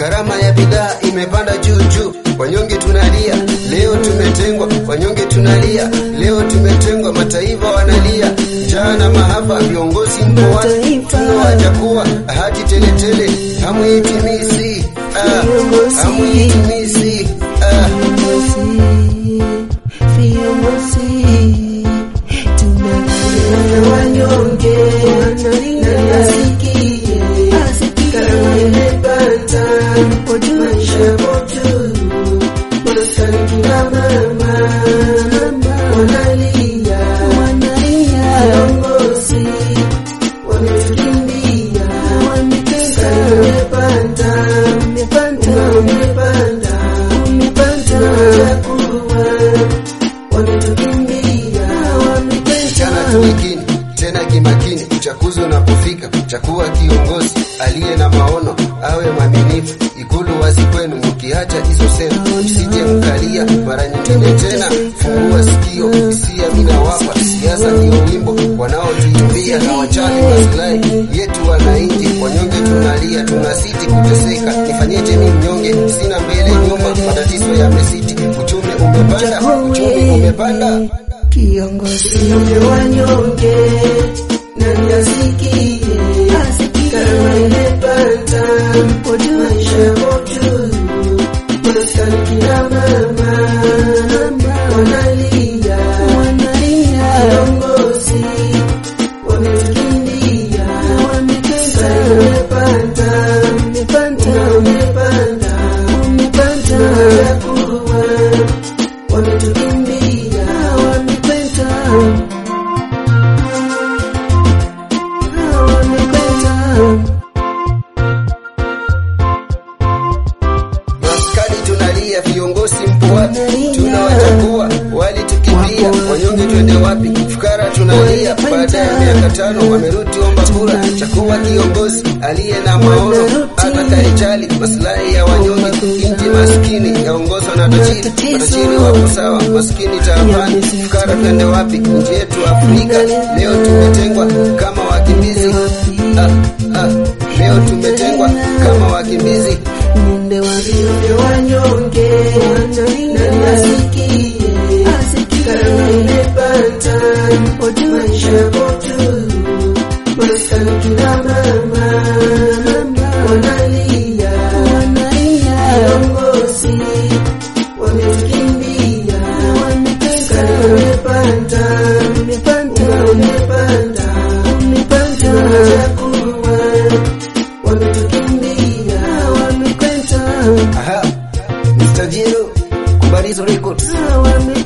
Gharama ya bidhaa imepanda juu juu, wanyonge tunalia, leo tumetengwa. Wanyonge tunalia, leo tumetengwa. Mataifa wanalia, njaa na maafa, viongozi mpo wapi? Tunawacha kuwa ahadi teletele, hamuitimizi, ah, hamuitimizi, ah. Chana tulikini tena kimakini, uchaguzi unapofika, chakuwa kiongozi aliye na maono, awe mwaminifu. Ikulu wazi kwenu, mkiacha hizo sera, msije mkalia mara nyingine tena. Fungua sikio, hisia minawapa, siasa ndiyo wimbo wanaotuimbia, na wachani maslahi yetu wananchi. Wanyonge tunalia, tunasiti kuteseka. Nifanyeje mi mnyonge, sina mbele nyuma, matatizo yamesiti, uchumi umepanda, uchumi umepanda. Kiongozi wanyonge nani asikie, karama imepanda, maisha moto, maskani kina mama wanalia, viongozi wametukimbia, sasa imepanda, umepanda, tunakuwa wametukimbia, Maskani tunalia, viongozi mpo wapi? Tunawachagua walitukimbia, wanyonge twende wapi? Fukara tunalia, baada ya miaka tano wamerudi omba kura. Chakuwa kiongozi aliye na maono, atakayejali maslahi ya wanyonge. Nchi maskini yaongozwa na tajiri, matajiri wapo sawa, maskini taabani. Fukara twende wapi? Nchi yetu Afrika leo tumetengwa kama wakimbizi. Ah, ah, leo tumetengwa kama wakimbizi. Ninde wavile wanyonge nani asikie, karama imepanda, maisha moto, maskani kina mama wanalia, viongozi wametukimbia, karama imepanda, umepanda, tunakuwa wametukimbia, wamekwenda Aha, Mr. Jiro, Kubarizo Records. wame